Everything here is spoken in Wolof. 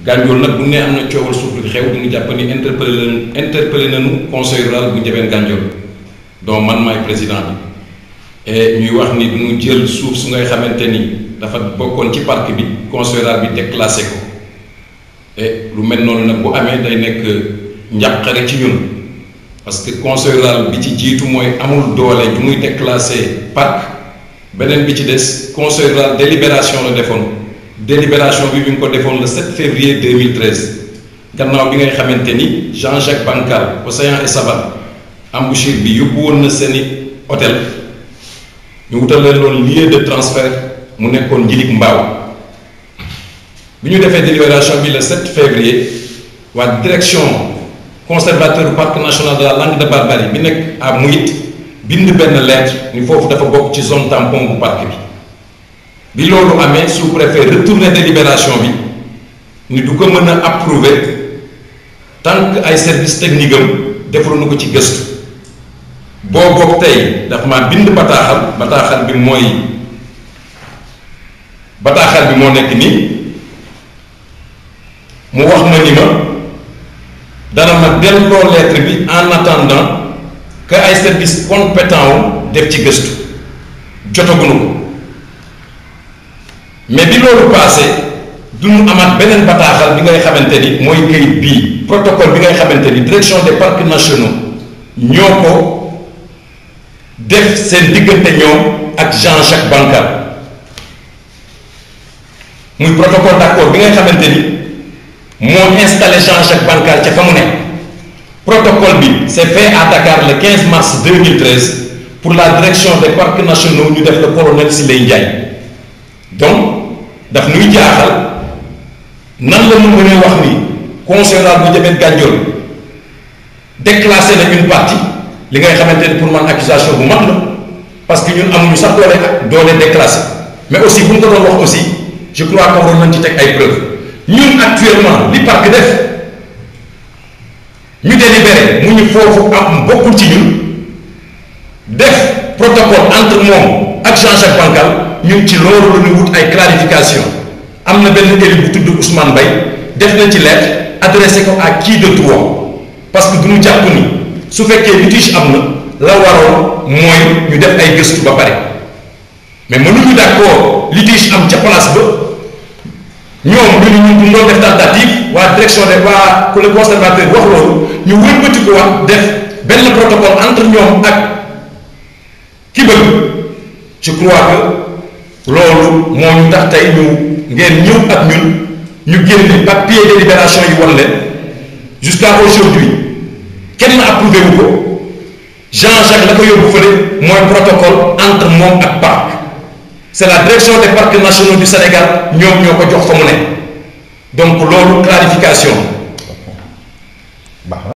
Gandiol nag bu ne am na coowal suuf lu xew dañu jàpp ni interpellé nañu interpellé nañu conseil rural bu Ndiébène Gandiol donc man maay président bi et ñuy wax ni duñu jël suuf su ngay xamante ni dafa bokkoon ci parc bi conseil rural bi déclassé ko et lu mel noonu nag bu amee day nekk njàqare ci ñun parce que conseil rural bi ci jiitu mooy amul doole ju muy déclassé parc beneen bi ci des conseil rural délibération la defoon délibération bi bi nga ko defoon le 7 février 2013 gannaaw bi ngay xamante ni Jean-Jacques Bancal Océan et Savane embouchure bi yóbbu woon na seeni hôtel ñu wutal leen loon lieu de transfert mu nekkoon njilig mbaaw bi ñu defee délibération bi le 7 février waa direction conservateur du parc national de la Langue de Barbarie bi nekk à Mouyit bind benn lettre ni foofu dafa bokk ci zone tampon bu parc bi bi loolu amee sous-préfet retourné délibération bi ni du ko mën a approuver tant que ay service technique am defaluñu ko ci gëstu boo boog tey daf maa bind bataaxal bataaxal bi mooy bataaxal bi moo nekk nii mu wax ma ni ma dana ma delloo lettre bi en attendant que ay service compétent wu def ci gëstu jotaguñu ko mais bi loolu passé du ñu amaat beneen bataaxal bi ngay xamante ni mooy këyit bii protocole bi ngay xamante ni direction des parcs nationaux ñoo ko def seen diggante ñoom ak Jean-Jacques Bancal muy protocole d'accord bi ngay xamante ni moo installé Jean-Jacques Bancal ca fa mu ne protocole bi c'est fait à Dakar le 15 mars 2013 pour la direction des parcs nationaux ñu def le colonel Siley Ndiaye donc daf nuy jaaxal nan la ñu mën a wax ni conseil rural bu Ndiébène Gandiol déclassé na une partie li ngay xamante ni pour man accusation bu mag la parce que ñun amuñu sax doole ak doole déclassé mais aussi bu ñu ko doon wax aussi je crois que waroon nañ ci teg ay preuves ñun actuellement li parc def ñu délibéré mu ñu foofu am bokkul ci ñun def protocole entre moom ak Jean-Jacques Bancal ñun ci loolu la ñu wut ay clarification am na benn élu bu tudd Ousmane Mbaye def na ci lettre adressé ko à qui de droit parce que du ñu jàpp ni su fekkee litige am na la waroon mooy ñu def ay gëstu ba pare mais mënuñu d'accord litige am ca place ba ñoom ñu ni ñu doon def tentative waa direction de waa le conservateur wax loolu ñu wëlbati ko wax def benn protocole entre ñoom ak ki bëgg je crois que loolu moo ñu tax tey ñu ngeen ñëw ak ñun ñu génne papier de libération yi wan leen jusqu'à aujourd'hui kenn approuvé wu ko Jean-Jacques la ko yóbbu fële mooy protocole entre moom ak parc c'est la direction des parcs nationaux du Sénégal ñoom ñoo ko jox fa mu ne donc loolu clarification